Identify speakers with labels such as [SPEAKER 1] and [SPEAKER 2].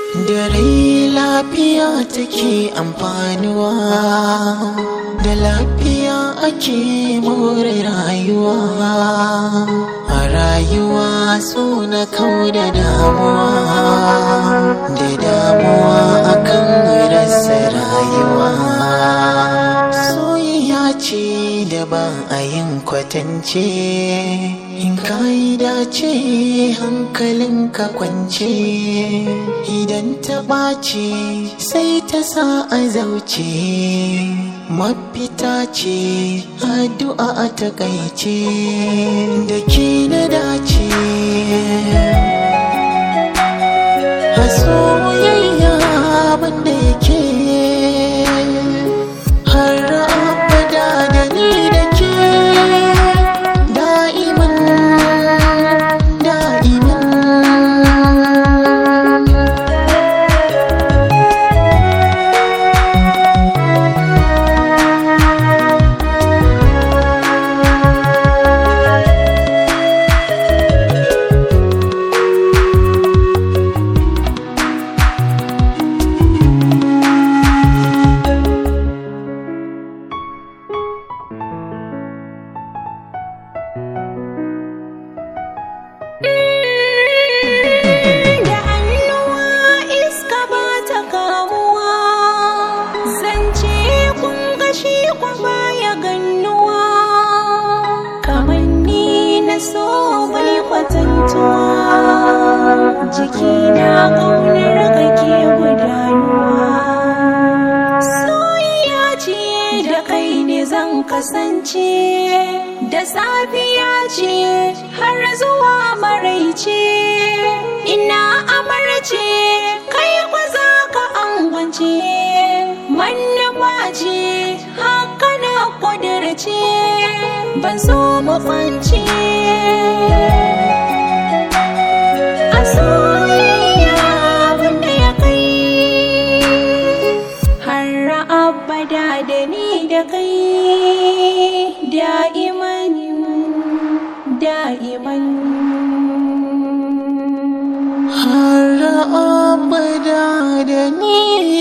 [SPEAKER 1] da rai lafiya take amfanuwa da lafiya ake more rayuwa a rayuwa so na kau da damuwa da damuwa akan rasa rayuwa soyayya ce da ba a yin kwatance in ka yi dace hankalinka kwance idan ta ɓaci sai ta sa a zauce mafita ce addu'a a takaice da ke na dace a soyayya banda yake har abada da ni da ke da'iman da'iman
[SPEAKER 2] da hannuwa iska ba ta kamuwa zance kun gashi kwa baya gannuwa kamanni na so bai kwatantuwa jiki na ƙaunar kake gudanuwa soyayya ce da kai ne zan kasance da safiya ce har zuwa maraice ina amarce kai kwa za ka angwance manufa ce haka na kudirce ban so mu kwance a soyayya wanda ya kai har abada da ni da kai da'iman da'iman
[SPEAKER 1] har abada da ni